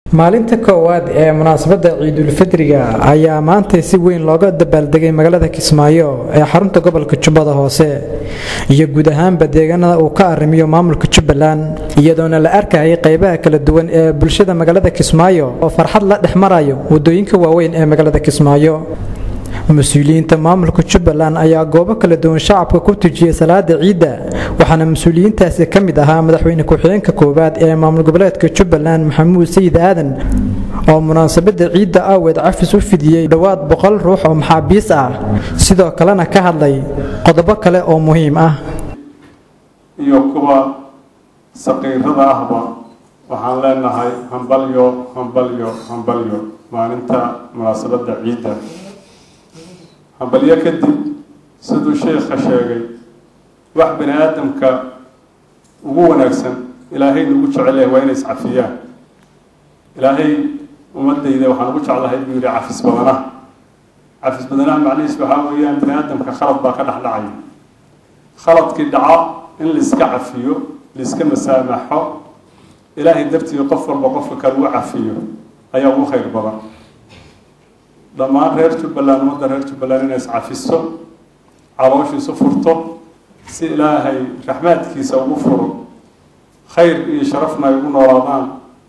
maalinta koowaad ee munaasabadda ciidulfidriga ayaa maantay si weyn looga dabaaldegay magaalada kismaayo ee xarunta gobolka jubbada hoose iyo guud ahaanba deegaanada uu ka arrimiyo maamulka jubbaland iyadoona la arkayay qaybaha kala duwan ee bulshada magaalada kismaayo oo farxad la dhex marayo wadooyinka waaweyn ee magaalada kismaayo mas-uuliyiinta maamulka jubbaland ayaa goobo kala duwan shacabka ku tujiyay salaada ciidda waxaana mas-uuliyiintaasi ka mid ahaa madaxweyne ku-xigeenka koowaad ee maamul goboleedka jubbaland maxamuud sayid aadan oo munaasabada ciidda aaweed cafis u fidiyey dhowaad boqol ruux oo maxaabiis ah sidoo kalena ka hadlay qodobo kale oo muhiim ah iyo kuwa saqiirada ahba waxaan leenahay hambalyo hambalyo hambalyo maalinta munaasabadda ciidda hambalyo kadib siduu sheikha sheegay wax bani aadamka ugu wanaagsan ilaahay nagu jecel yahay waa inay iscafiyaan ilaahay ummadayda waxaan ugu jeclahay buu yihi cafis badanaha cafis badanaha macnihiis waxaa weeyaan bani aadamka khalad baa ka dhex dhacaya khaladkii dhaca in laiska cafiyo laiska masaamaxo ilaahay dartii qof walba qofka kale u cafiyo ayaa ugu khayr badan dhammaan reer jubbaland ummadda reer jubbaland inay iscafiso calooshiisu furto si ilaahay raxmaadkiisa ugu furo khayr iyo sharafna ay ugu noolaadaan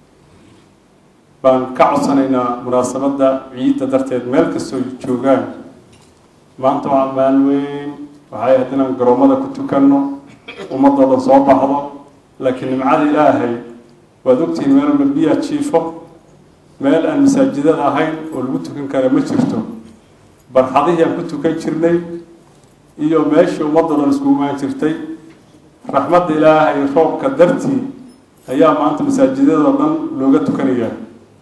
baan ka codsanaynaa munaasabadda ciidda darteed meel kastoo joogaan maanta waa maal weyn waxay ahayd inaan garoomada ku tukanno ummadoodan soo baxdo laakiin nimcada ilaahay waad ogtihiin meel walba biyaa jiifo meel aan masaajidada ahayn oo lagu tukan kara ma jirto barxadihii aan ku tukan jirnay iyo meeshii ummadoo dhan iskugu imaan jirtay raxmadda ilaahay roobka dartii ayaa maanta masaajidadoo dhan looga tukanayaa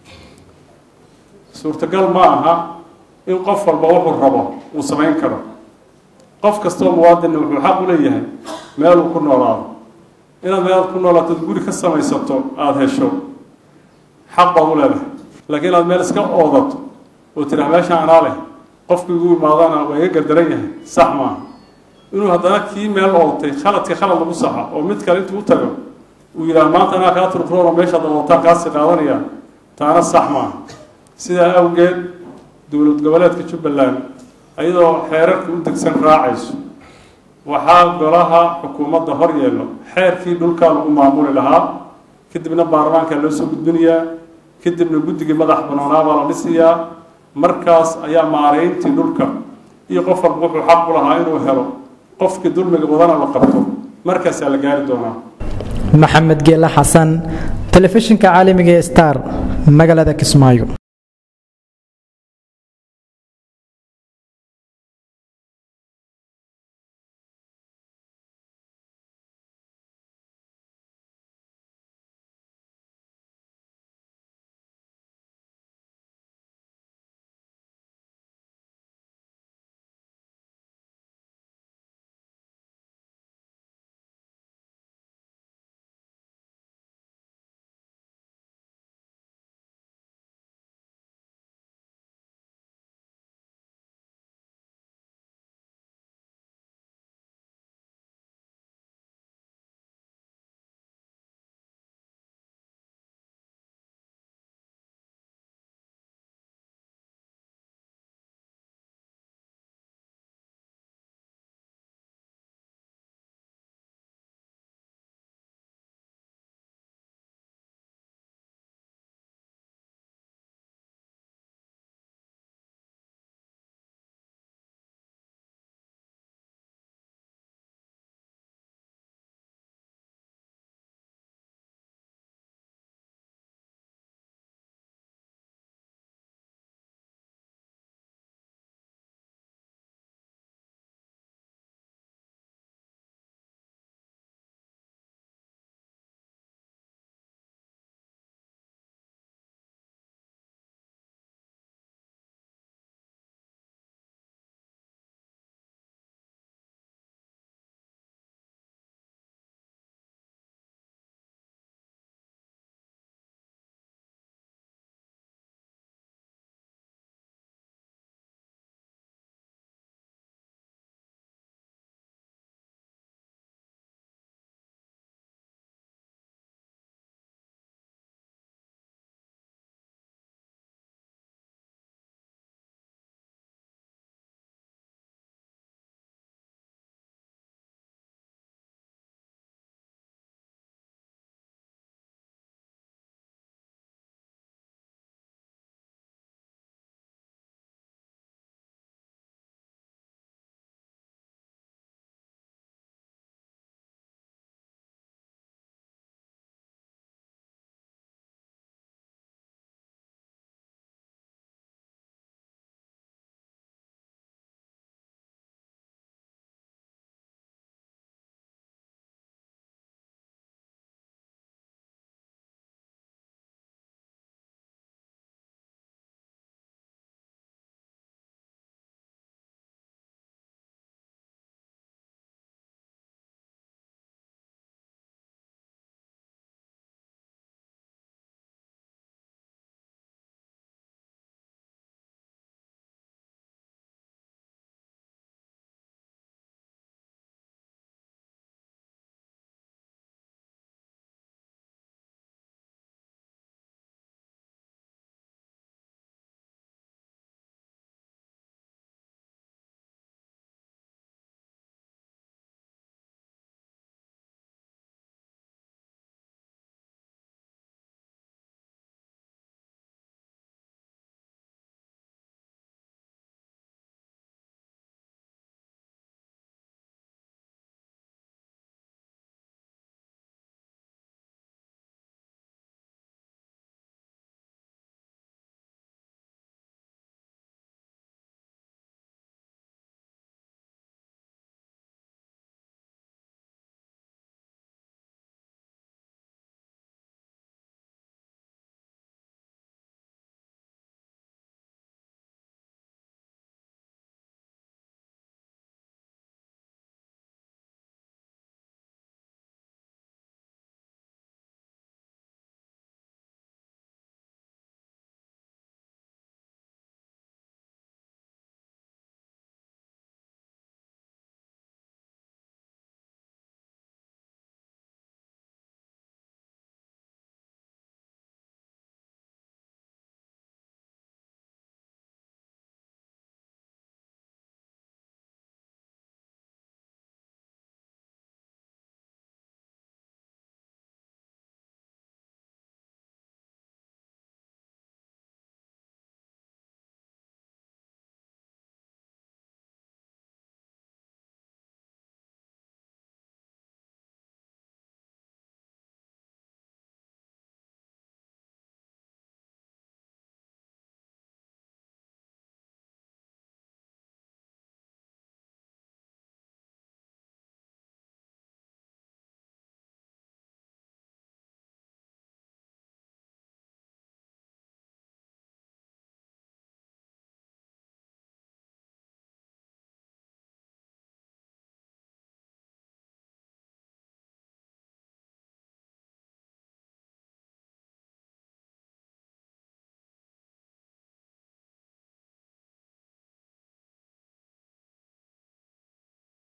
suurtagal ma aha in qof walba wuxuu rabo uu samayn karo qof kastoo muwaadinna wuxuu xaq u leeyahay meel uu ku noolaado inaad meelaad ku noolaatood guri ka samaysato aada hesho xaq baad u leedahay laakiin inaad meel iska oodato oo tiraa meesha anaa leh qofkii igu imaadana waa iga gardaran yahay sax maaha inuu haddana kii meel ootay khaladka khalad lagu saxa oo mid kale intuu u tago uu yidhaha maanta anaa kaa turkuroona meeshaad ootaan kaasii qaadanaya taana sax maaha sidaa awgeed dowlad goboleedka jubbaland iyadoo xeerarka u degsan raacayso waxaa golaha xukuumadda hor yeelo xeerkii dhulkaa lagu maamuli lahaa kadibna baarlamaankaa loo soo gudbinayaa kadibna guddigii madax banaanaa baa la dhisayaa markaas ayaa maareyntii dhulka iyo qof walba wuxuu xaq u lahaa inuu helo qofkii dulmiga wadana la qabto markaasaa la gaari doonaa maxamed geela xasan telefishinka caalamiga ee star magaalada kismaayo